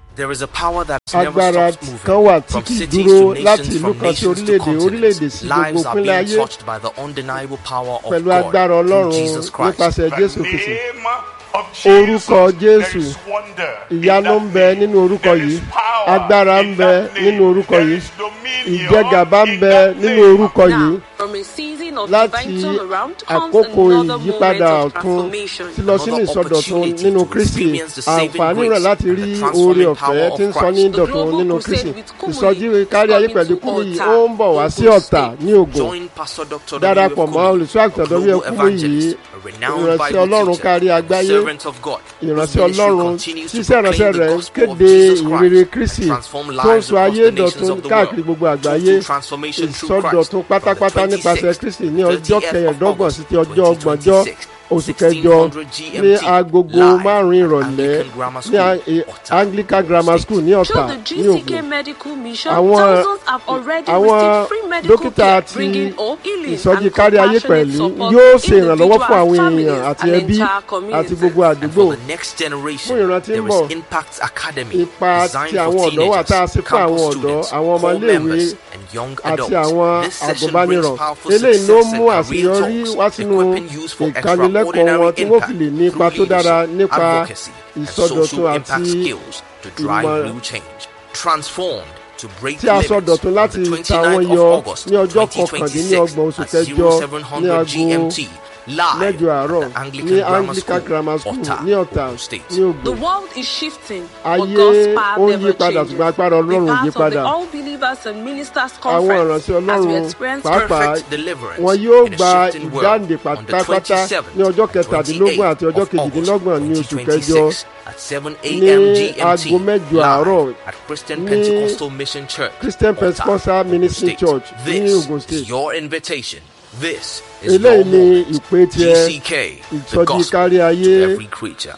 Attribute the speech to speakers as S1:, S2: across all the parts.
S1: There is a power that never
S2: agbára
S1: stops
S2: kan wà
S1: moving.
S2: tí
S1: From
S2: kì í
S1: cities
S2: dúró
S1: to
S2: láti
S1: nations,
S2: ìlú
S1: from
S2: kan sí
S1: nations to
S2: orílẹ̀-èdè orílẹ̀-èdè
S1: continents.
S2: sí gbogbo
S1: Lives are
S2: ìpínlẹ̀
S1: being
S2: ayé
S1: touched by the undeniable power of
S2: pẹ̀lú
S1: God
S2: agbára
S1: through
S2: ọlọ́run
S1: Jesus Christ.
S2: nípasẹ̀
S3: The
S2: jésù kristi
S3: name of
S2: orúkọ
S3: Jesus,
S2: jésù
S3: there is wonder in
S2: ìyanu
S3: that
S2: ń bẹ
S3: name.
S2: nínú orúkọ
S3: There
S2: yìí
S3: is power
S2: agbára
S3: in
S2: ń bẹ
S3: that name.
S2: nínú orúkọ
S3: There
S2: yìí
S3: is dominion
S2: ìjẹgàba ń
S3: in
S2: bẹ
S3: that
S2: nínú
S3: name.
S2: orúkọ yìí
S4: Now, from a season of
S2: láti
S4: divine turnaround comes
S2: àkókò
S4: another moment
S2: ìyípadà
S4: of
S2: ọ̀tun
S4: transformation.
S2: ti lọ sínú
S1: Another
S2: ìsọdọ̀tun
S1: opportunity
S2: nínú
S1: to
S2: kristi
S1: experience the saving
S2: àǹfààní rẹ̀
S1: grace
S2: láti
S1: and
S2: rí
S1: the
S2: oore
S1: transforming
S2: ọ̀fẹ́
S1: power
S2: tí ń
S1: of
S2: sọ ní
S1: Christ.
S4: The
S2: dọ̀tun
S4: global
S2: nínú
S4: crusade
S2: kristi
S4: with Kúmúyì
S2: ìsọjí
S4: is
S2: kárí ayé
S4: coming
S2: pẹ̀lú
S4: to
S2: kúmú yìí
S4: Ọ̀tà,
S2: ó ń bọ̀ wá sí
S4: Ogun
S2: ọ̀tà
S4: State.
S2: ní ògùn
S1: Join Pastor Dr.
S2: darapọ̀
S1: W.F.
S2: mọ́
S1: Kumuyi,
S2: olùṣọ́ àgùntàn
S1: a global
S2: wf kúmú yìí
S1: evangelist, a renowned
S2: ìránṣẹ́
S1: Bible
S2: ọlọ́run
S1: teacher,
S2: kárí
S1: a
S2: àgbáyé
S1: servant of God. whose
S2: ìránṣẹ́
S1: ministry
S2: ọlọ́run
S1: continues to
S2: ṣiṣẹ́ ìránṣẹ́
S1: proclaim the
S2: rẹ̀
S1: gospel of
S2: kéde
S1: Jesus
S2: ìrere
S1: Christ
S2: kristi
S1: and transform
S2: tó ń
S1: lives
S2: sọ
S1: across
S2: ayé
S1: the nations
S2: dọ̀tun
S1: of the
S2: káàkiri
S1: world.
S2: gbogbo àgbáyé
S1: Total transformation through Christ.
S2: ìsọdọ̀tun pátápátá
S1: From the
S2: nípasẹ̀
S1: 26th
S2: kristi ní
S1: to
S2: ọjọ́
S1: 30th of
S2: kẹẹ̀ẹ́dọ́gbọ̀n
S1: August
S2: sí ti ọjọ́ ọgbọ̀njọ́
S1: 2026,
S2: oṣù kẹjọ
S1: 1600
S2: ní
S1: GMT,
S2: agogo
S1: live
S2: márùn-ún
S1: at
S2: ìrọ̀lẹ́
S1: Anglican Grammar
S2: ní
S1: School,
S2: a- e-
S1: Ọ̀tà,
S2: anglican grammar
S1: Ogun
S2: school ní ọ̀tà
S4: Through the
S2: ní
S4: GCK
S2: ògùn
S4: medical mission,
S2: àwọn
S4: thousands have already
S2: àwọn
S4: received free medical
S2: dókítà
S4: care,
S2: ti
S4: bringing hope, healing,
S2: ìsọjí
S4: and
S2: kárí ayé
S4: compassionate
S2: pẹ̀lú
S4: support
S2: yóò
S4: to
S2: ṣe ìrànlọ́wọ́ fún àwọn
S4: individuals,
S2: èèyàn
S4: families,
S2: àti
S4: and
S2: ẹbí
S4: entire
S2: àti
S4: communities.
S2: gbogbo
S1: And
S2: àdúgbò
S1: for the next
S2: Fún
S1: generation,
S2: ìran tí ń
S1: there
S2: bọ̀,
S1: is Impact Academy
S2: ipa
S1: designed
S2: tí
S1: for
S2: àwọn ọ̀dọ́ wà tá a
S1: teenagers,
S2: ṣe fún àwọn
S1: campus
S2: ọ̀dọ́
S1: students,
S2: àwọn ọmọ
S1: core
S2: iléèwé
S1: members, and young
S2: àti
S1: adults.
S2: àwọn
S1: This session
S2: àgùnbánirọ̀
S1: brings powerful
S2: eléyìí ló
S1: success
S2: mú
S1: and career
S2: àṣeyọrí
S1: talks,
S2: wá sínú
S1: equipping youth for
S2: ìkánilẹ́kọ̀ọ́ wọn tí wọ́n fi lè ní ipa tó dára nípa
S1: advocacy, and
S2: ìsọdọ̀tun
S1: social
S2: àti
S1: impact skills to drive
S2: ìmọ̀-
S1: real change. Transformed to break
S2: tí a
S1: limits
S2: sọ dọ̀tun
S1: on
S2: láti
S1: the
S2: ta wọn
S1: 29th
S2: yọ
S1: of August
S2: ní ọjọ́
S1: 2026
S2: kọkàndínlọ́gbọ̀n oṣù
S1: at
S2: kẹjọ
S1: 0700
S2: ní aago
S1: GMT live
S2: mẹ́jọ àárọ̀
S1: at the Anglican
S2: ní
S1: Grammar
S2: anglican
S1: School,
S2: grammar school
S1: Ọ̀tà,
S2: ní ọ̀tà
S1: Ogun State.
S2: ní
S4: The
S2: ògùn
S4: world is shifting, but
S2: ayé
S4: God's
S2: ó
S4: power
S2: ń yí
S4: never
S2: padà
S4: changes.
S2: ṣùgbọ́n agbára
S4: Be
S2: ọlọ́run ò yí
S4: part of the
S2: padà
S4: All Believers and Ministers
S2: àwọn
S4: Conference
S2: ìránṣẹ́
S4: as we
S2: ọlọ́run
S4: experience
S2: pàápàá
S1: Perfect deliverance
S2: wọn yóò
S1: in a
S2: gba
S1: shifting world
S2: ìdáǹdè
S1: on the
S2: pátápátá
S1: 27th
S2: ní ọjọ́
S1: and
S2: kẹtàdínlógún àti
S1: 28th
S2: ọjọ́
S1: of August
S2: kejìdínlọ́gbọ̀n ní oṣù
S1: 2026
S2: kẹjọ
S1: at 7
S2: ní
S1: a.m. GMT
S2: aago mẹ́jọ àárọ̀
S1: live at Christian
S2: ní
S1: Pentecostal Mission Church,
S2: Christian
S1: Ọ̀tà,
S2: Pentecostal
S1: Ogun
S2: Ministry
S1: State.
S2: Church ní
S1: This
S2: Ogun State.
S1: is your invitation. This is
S2: eléyìí
S1: your
S2: ni
S1: moment.
S2: ìpè tiẹ̀
S1: GCK, the
S2: ìsọjí
S1: gospel
S2: kárí ayé
S1: to every creature.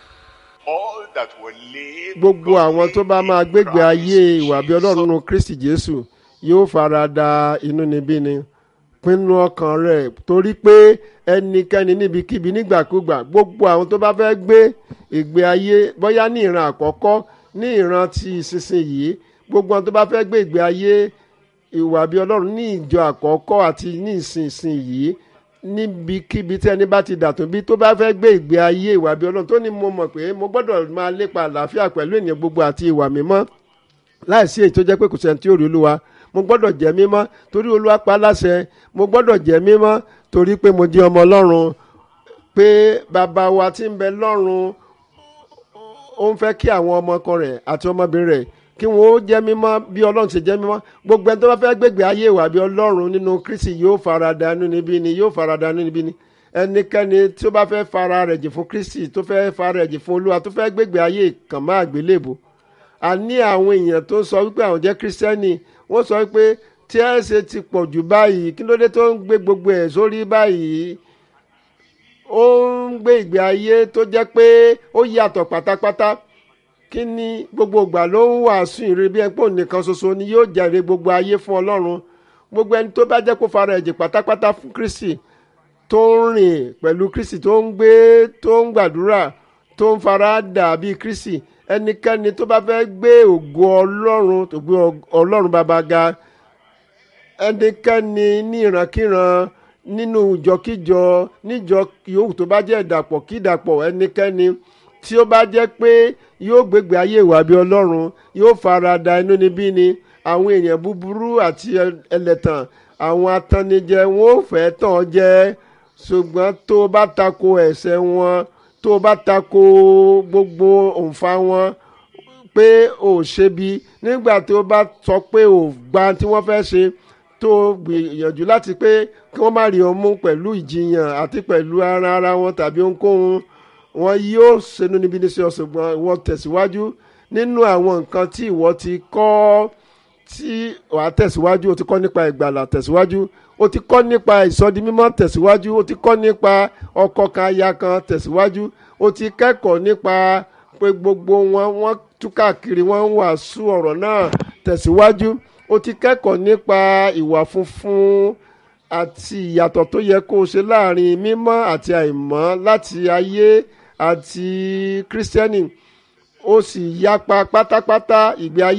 S3: All that will live
S2: gbogbo àwọn tó bá máa gbégbé
S3: Christ
S2: ayé ìwà bí ọlọ́run
S3: Jesus.
S2: nínú kristi jésù yóò fara da inúnibíni pinnu ọkàn rẹ̀ torí pé ẹnikẹ́ni níbikíbi nígbàkúgbà gbogbo àwọn tó bá fẹ́ gbé ìgbé ayé bóyá ní ìran àkọ́kọ́ ní ìran ti ìsinsìnyí gbogbo àwọn tó bá fẹ́ gbé ìgbé ayé ìwà bí ọlọ́run ní ìjọ àkọ́kọ́ àti ní ìsinsìnyí níbikíbi tí ẹni bá ti dàtún bí tó bá fẹ́ gbé ìgbé ayé ìwà bí ọlọ́run tó ní mo mọ̀ pé mo gbọ́dọ̀ máa lépa àlàáfíà pẹ̀lú ènìyàn gbogbo àti ìwà mímọ́ láìsí èyí tó jẹ́ pé kò sẹ́ni tí ó rí olúwa mo gbọ́dọ̀ jẹ́ mímọ́ torí olúwa pa á láṣẹ mo gbọ́dọ̀ jẹ́ mímọ́ torí pé mo jẹ́ ọmọ ọlọ́run pé bàbá wa tí ń bẹ lọ́run ó ń fẹ́ kí àwọn ọmọkọ rẹ̀ àti ọmọbìnrin rẹ̀ kí wọ́n ó jẹ́ mímọ́ bí ọlọ́run ṣe jẹ́ mímọ́ gbogbo ẹni tó bá fẹ́ gbégbé ayé ìwà bí ọlọ́run nínú kristi yóò farada inú níbí ni yóò farada inú níbí ni ẹnikẹ́ni tí ó bá fẹ́ fara rẹ̀ jì fún kristi tó fẹ́ fara rẹ̀ jì fún olúwa tó fẹ́ gbégbé ayé kàn má àgbélébùú a ní àwọn èèyàn tó sọ wípé àwọn jẹ́ kírísítẹ́nì wọ́n sọ wípé tí ẹ ṣe ti pọ̀ jù báyìí kí ló dé tó ń gbé gbogbo ẹ̀ sórí báyìí ó ń gbé ìgbé ayé tó jẹ́ pé ó yàtọ̀ pátápátá kí ni gbogbo ìgbà ló ń wàásù ìre bí ẹpọ̀ nìkan ṣoṣo ni yóò jẹ́rè gbogbo ayé fún ọlọ́run gbogbo ẹni tó bá jẹ́ kó fara ẹ̀jẹ̀ pátápátá fún kristi tó ń rìn pẹ̀lú kristi tó ń gbé tó ń gbàdúrà tó ń fara dà bíi kristi ẹnikẹ́ni tó bá fẹ́ gbé ògo ọlọ́run tó gbé ọlọ́run bàbá ga ẹnikẹ́ni ní ìrankíran nínú ìjọkíjọ níjọ yòówù tó bá jẹ́ ìdàpọ̀ kí ìdàpọ̀ ẹnikẹ́ni tí ó bá jẹ́ pé yóò gbégbé ayé ìwà bí ọlọ́run yóò fara da inú níbí ni àwọn èèyàn búburú àti ẹlẹ́tàn àwọn atannijẹ wọn ò fẹ́ tàn ọ́ jẹ ṣùgbọ́n tó o bá tako ẹ̀ṣẹ̀ wọn tó o bá tako gbogbo òǹfà wọn pé ò ṣe bí nígbà tó o bá sọ pé ò gba tí wọ́n fẹ́ ṣe tó o gbìyànjú láti pé kí wọ́n má rí ọ mú pẹ̀lú ìjiyàn àti pẹ̀lú ara ara wọn tàbí ohunkóhun wọn yóò ṣẹnu níbi ní ṣe ọ̀ṣùgbọ́n ìwọ tẹ̀síwájú nínú àwọn nǹkan tí ìwọ ti kọ́ tí wàá tẹ̀síwájú o ti kọ́ nípa ìgbàlà tẹ̀síwájú o ti kọ́ nípa ìsọdimímọ́ tẹ̀síwájú o ti kọ́ nípa ọkọ kan aya kan tẹ̀síwájú o ti kẹ́kọ̀ọ́ nípa pé gbogbo wọn wọ́n tú káàkiri wọ́n ń wàásù ọ̀rọ̀ náà tẹ̀síwájú o ti kẹ́kọ̀ọ́ nípa ìwà funfun àti ìyàtọ̀ tó yẹ kó o ṣe láàrin mímọ́ àti àìmọ́ láti ayé àti kírísítẹ́nì ó sì yapa pátápátá ìgbé ayé